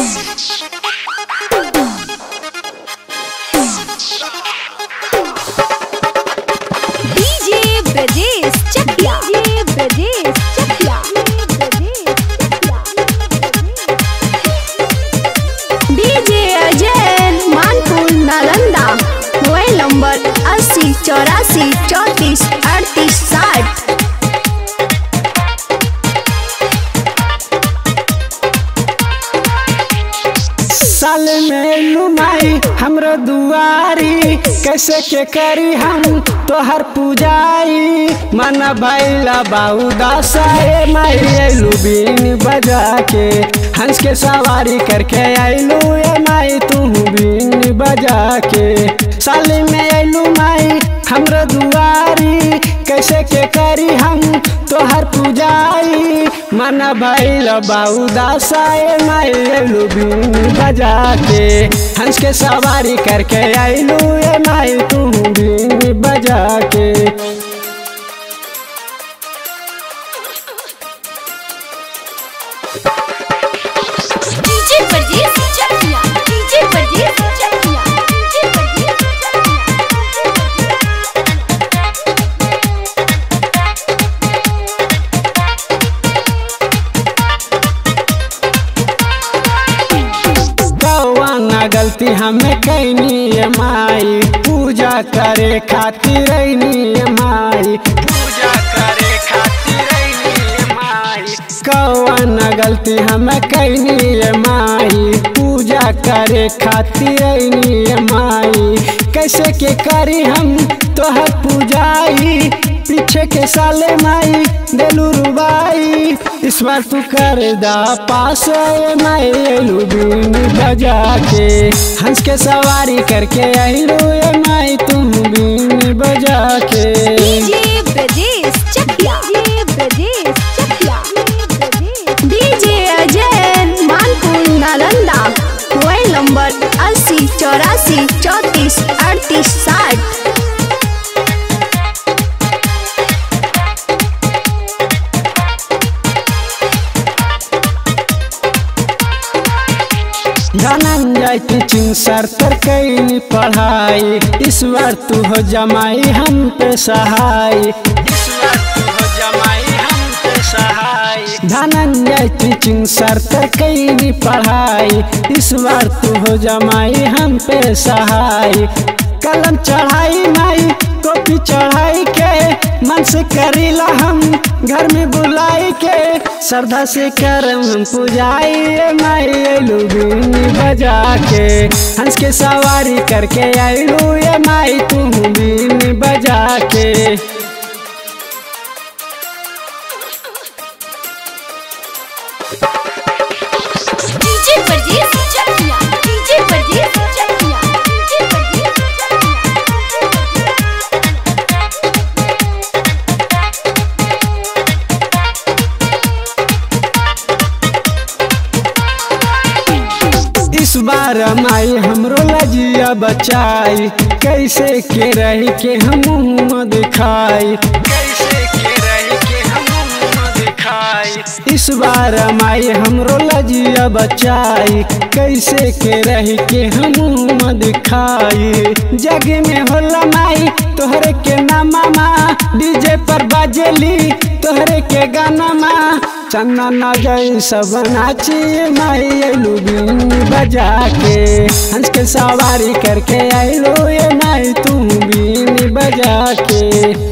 DJ Brajesh Chakiya DJ Brajesh Chakiya DJ Ajay Manpur Nalanda mobile number अस्सी चौरासी चौंतीस अड़तीस साठ साल में लुमाई हमरो दुआरी कैसे के करी हम तोहर पूजाई मन भैला बाऊ दासाए माई अइलू बीन बजा के हंस के सवारी करके अइलू ए माई तू बीन बजा के साल में अइलू माई हमरो दुआरी कैसे के करी हम तोहर पूजाई मन भैल बाऊ दासाए माई अइलू बीन बजा के हंस के सवारी करके अइलू ए माई तू बीन बजा के DJ Brajesh Chakiya DJ Brajesh Chakiya DJ Brajesh कौना गलती हमें कैनी है माई पूजा करे खातिर रैनी है माई पूजा करे खातिर रैनी है माई कौना गलती हमें कैनी है माई पूजा करे खातिर रैनी है माई कैसे के करी हम तोहर पूजाई पीछे के साले माई देलू रुबाई इस बार तू कर दा पास ए माई अइलू बीन बजा के हंस के सवारी करके अइलू ए माई तुम बीन बजा के DJ Brajesh Chakiya DJ Brajesh Chakiya DJ Ajay Manpur Nalanda mobile number अस्सी चौरासी चौंतीस अड़तीस साठ धनंजय टीचिंग सर तर कैनी पढ़ाई इस बार तू हो जमाई हम पे सहाय इस बार तू हो जमाई हम पे सहाय धनंजय टीचिंग सर तर कैनी पढ़ाई इस बार तू हो जमाई हम पे सहाय कलम चढ़ाई माई कॉपी चढ़ाई के मन से करीला हम घर में बुलाई के श्रद्धा से करम हम पुजाई ए माई अइलू बीन बजा के हंस के सवारी करके अइलू ए माई तू बीन बजा के DJ Brajesh Chakiya DJ Brajesh Chakiya DJ Brajesh इस बार माई हमरो लजिया बचाई कैसे के रही के हम मुँह दिखाई कैसे के रही के हम मुँह दिखाई इस बार माई हमरो लजिया बचाई कैसे के रही के हम मुँह दिखाई जग में होला माई तोहरे के नामा माँ डीजे पर बाजेली तोहरे के गाना माँ चन्ना ना जाई सब नाची माई अइलू बीन बजा के हंस के सवारी करके अइलू ये माई तू बीन बजा के